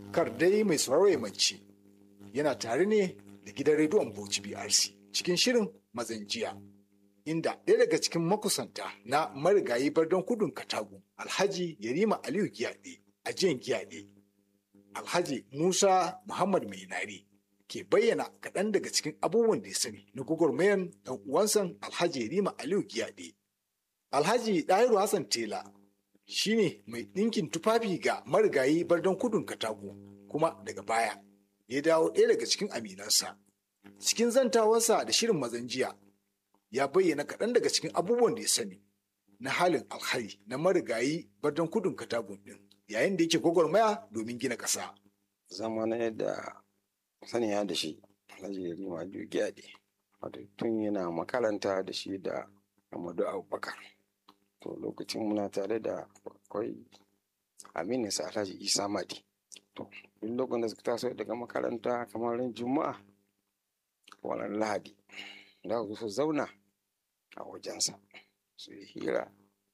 kar dai mai sauraro ya mance yana tare ne da gidan rediyon Bauchi BRC cikin shirin mazan jiya inda ɗaya daga cikin makusanta na marigayi bardon kudun katagu alhaji yarima aliyu giyaɗe a jiyan giyaɗe alhaji musa muhammad mai nari ke bayyana kaɗan daga cikin abubuwan da ya sani na gwagwarmayan ɗan uwansan alhaji yarima aliyu giyaɗe alhaji ɗahiru hassan tela shine mai ɗinkin tufafi ga marigayi bardon kudun katagu kuma daga baya ya dawo ɗaya daga cikin aminansa cikin zantawarsa da shirin mazan jiya ya bayyana kaɗan daga cikin abubuwan da ya sani na halin alhari na marigayi bardon kudun katagun ɗin yayin da yake gwagwarmaya domin gina ƙasa. zama na yadda saniya da shi alhaji yarima jugiyaɗe wato tun yana makaranta da shi da amadu abubakar to lokacin muna tare da akwai aminu sa alhaji isa madi to duk lokacin da suka taso daga makaranta kamar ran juma'a wannan lahadi da su zauna a wajensa su yi hira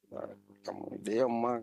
da yamma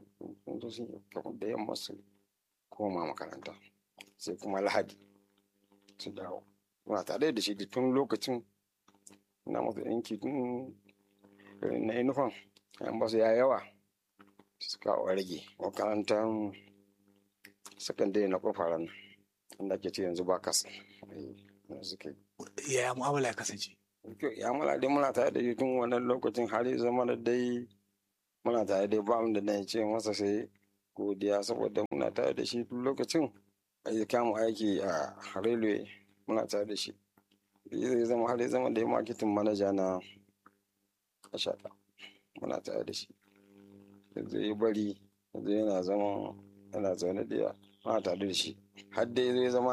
da yamma su koma makaranta sai kuma lahadi su dawo muna tare da shi da tun lokacin na masa yanki tun na inufan yan basu ya yawa suka rage makarantar sakandare na kofaran inda ke ce yanzu ba kasa suke Yaya mu'amala ya kasance? ya mala dai muna tare da shi tun wannan lokacin har ya zama da dai muna tare da ba da na ce masa sai godiya saboda muna tare da shi tun lokacin ya kama aiki a railway muna tare da shi zai zama har ya zama da marketing manaja na ashata muna tare da shi yanzu ya bari yanzu yana zama yana zaune da muna tare da shi har dai zai zama